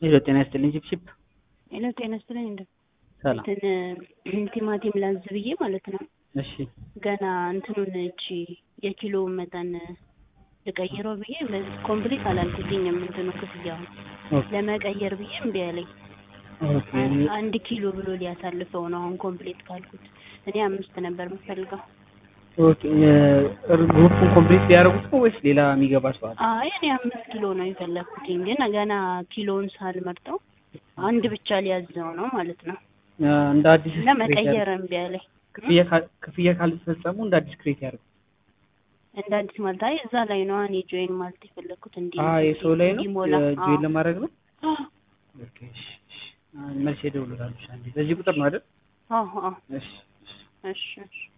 ሄሎ ጤና ይስጥልኝ ቺፕቺፕ ሄሎ ጤና ይስጥልኝ። እንደ ሰላም። እንትን ቲማቲም ላዝ ብዬ ማለት ነው። እሺ ገና እንትኑን እቺ የኪሎ መጠን ልቀይረው ብዬ ኮምፕሊት አላልኩትኝም። እንትኑ ክፍያውን ኦኬ ለመቀየር ብዬ እምቢ አለኝ። ኦኬ አንድ ኪሎ ብሎ ሊያሳልፈው ነው አሁን ኮምፕሊት ካልኩት። እኔ አምስት ነበር የምፈልገው። ኦኬ ግሩፑን ኮምፕሊት ሊያደርጉት ነው ወይስ ሌላ የሚገባ ሰው አለ? አይ እኔ አምስት ኪሎ ነው የፈለግኩትኝ፣ ግን ገና ኪሎውን ሳልመርጠው አንድ ብቻ ሊያዘው ነው ማለት ነው። እንደ አዲስ እና መቀየር እምቢ አለኝ። ክፍያ ካል- ክፍያ ካልተፈጸሙ እንደ አዲስ ክሬት ያደርጉ። እንደ አዲስ ማለት አይ እዛ ላይ ነው እኔ ጆይን ማለት የፈለግኩት እንዲ አዎ የሰው ላይ ነው እንዲሞላ። ጆይን ለማድረግ ነው። አዎ ኦኬ እሺ እሺ። መልስ እደውልልሃለሁ። አንዴ በዚህ ቁጥር ነው አይደል? አዎ አዎ እሺ እሺ። እሺ እሺ